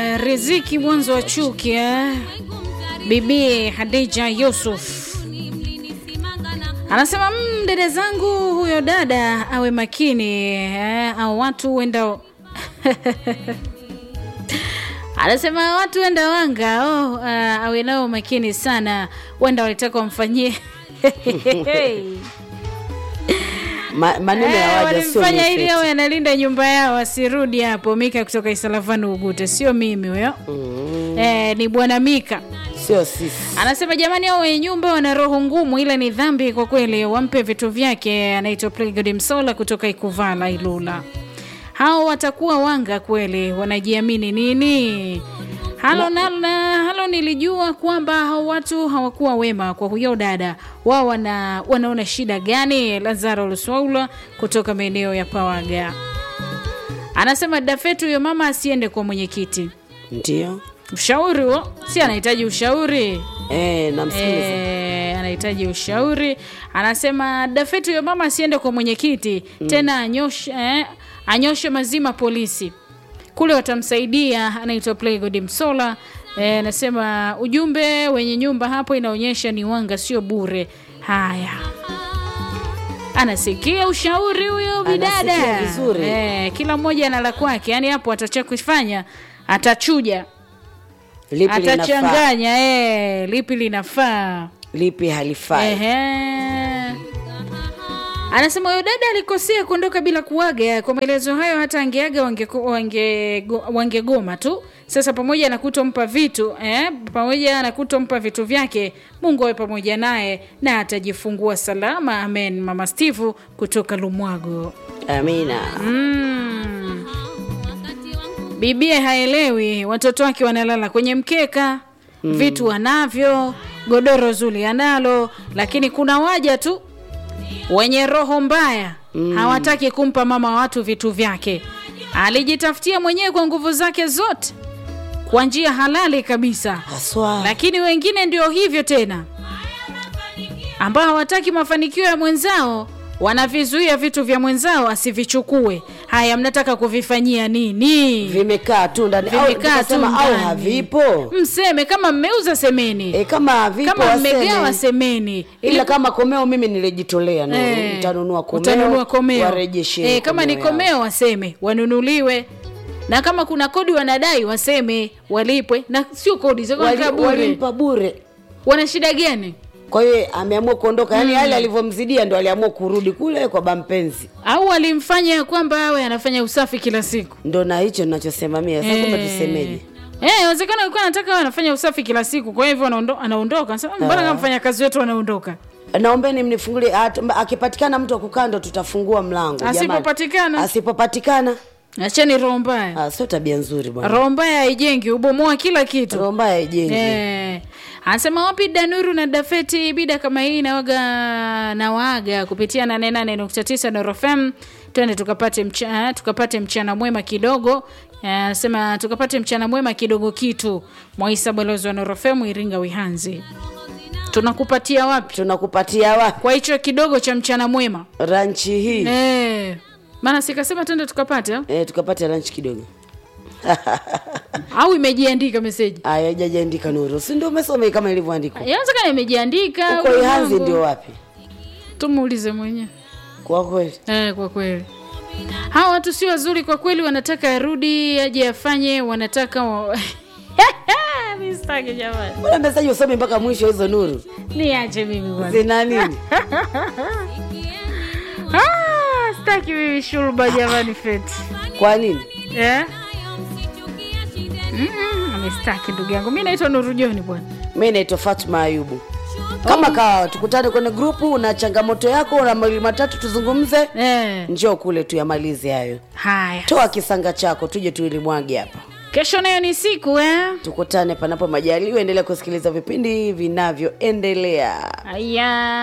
uh, riziki mwanzo wa chuki eh? bibi hadija yusuf anasema mm, dada zangu huyo dada awe makini eh? au watu wenda anasema watu wenda wanga oh, uh, awe nao makini sana wenda walitaka wamfanyie Ma, maneno ya Eh, waja sio walimfanya ili mepesi. awe analinda nyumba yao asirudi hapo. Mika kutoka Isalavani Ugute, sio mimi huyo Mm, eh, ni bwana Mika sio sisi. anasema jamani, hao wenye nyumba wana roho ngumu, ila ni dhambi kwa kweli, wampe vitu vyake. Anaitwa Plegod Msola kutoka Ikuvala Ilula. Hao watakuwa wanga kweli, wanajiamini nini? Halo, na, na, halo nilijua kwamba hao watu hawakuwa wema kwa huyo dada wao wana, wanaona shida gani? Lazaro Luswaula kutoka maeneo ya Pawaga anasema dafetu huyo mama asiende kwa mwenyekiti. Ndio. Ushauri huo si anahitaji ushauri Eh, namsikiliza. Eh, anahitaji ushauri. Anasema Dafeti huyo mama asiende kwa mwenyekiti tena anyoshe, eh, anyoshe mazima polisi kule, watamsaidia. Anaitwa Playgod Msola. Eh, anasema ujumbe wenye nyumba hapo inaonyesha ni wanga, sio bure. Haya, anasikia ushauri huyo bidada Anasikia vizuri. Eh, kila mmoja ana la kwake, yaani hapo atacha kufanya atachuja Lipi linafaa, atachanganya eh, lipi linafaa lipi halifai. Ehe. Anasema huyo dada alikosea kuondoka bila kuaga. Kwa maelezo hayo, hata angeaga wangegoma wange, wangegoma tu. Sasa pamoja na kutompa vitu eh, pamoja na kutompa vitu vyake, Mungu awe pamoja naye na atajifungua salama. Amen. Mama Steve kutoka Lumwago. Amina. Mm. Bibie haelewi, watoto wake wanalala kwenye mkeka mm. vitu wanavyo, godoro zuri analo, lakini kuna waja tu wenye roho mbaya mm. hawataki kumpa mama wa watu vitu vyake. Alijitafutia mwenyewe kwa nguvu zake zote kwa njia halali kabisa, Haswa. lakini wengine ndio hivyo tena, ambao hawataki mafanikio ya mwenzao, wanavizuia vitu vya mwenzao asivichukue. Haya, mnataka kuvifanyia nini? Vimekaa tu ndani au Vimekaa tu tukasema au ndani. havipo. Mseme kama mmeuza semeni, E, kama havipo kama waseme. mmegawa semeni, ila kama komeo mimi nilijitolea no. Eh, Nitanunua komeo, utanunua komeo. warejeshe Eh, kama ni yao. komeo waseme wanunuliwe, na kama kuna kodi wanadai waseme walipwe, na sio kodi za Wali- kuweka bure. walimpa bure Wana shida gani? kwa hiyo ameamua kuondoka yani hali alivyomzidia ndo aliamua kurudi kule kwa bampenzi Au walimfanya ya kwamba awe anafanya usafi kila siku? ndo na hicho nachosema mia sasa kumbe tusemeje Eh, inawezekana alikuwa anataka awe anafanya usafi kila siku, kwa hivyo anaondo, anaondoka. Anasema mbona kama mfanya kazi wetu anaondoka? naombeni mnifungulie at- akipatikana mtu wa kukaa ndo tutafungua mlango jamani. Asipopatikana? asipopatikana Acheni roho mbaya. ah, sio tabia nzuri bwana Roho mbaya haijengi, ubomoa kila kitu. roho mbaya ijengi Eh, anasema wapi Danuru na Dafeti, bida kama hii nawaga na waga kupitia 88.9 Nuru FM. Twende tukapate mcha, tukapate mchana mwema kidogo. Eh, Anasema tukapate mchana mwema kidogo kitu. Mwaisa balozi wa Nuru FM Iringa Wihanzi. Tunakupatia wapi? tunakupatia wapi Kwa hicho kidogo cha mchana mwema. ranchi hii Eh. Maana sikasema twende tukapate au? eh, tukapate ranchi kidogo au imejiandika meseji. aya haijajaandika nuru si ndio umesoma kama ilivyoandikwa Inawezekana imejiandika. huko au ihanzi mambo. ndio wapi Tumuulize mwenyewe. kwa kweli Eh, kwa kweli hawa watu sio wazuri kwa kweli, wanataka arudi aje afanye, wanataka wa... Mi sitaki jamani, mbona mesaji usome mpaka mwisho hizo nuru niache mimi bwana. zina nini Ah, sitaki mimi shurba jamani, feti kwa nini eh? Mm-mm, mi sitaki ndugu yangu, mi naitwa Nuru Joni bwana. mi naitwa fatma ayubu kama kawa tukutane kwenye grupu una changamoto yako una mawili matatu tuzungumze Eh, njoo kule tuyamalize hayo haya, toa kisanga chako tuje tuilimwage hapa kesho nayo ni siku eh? tukutane panapo majaliwa endelea kusikiliza vipindi vinavyoendelea Aya.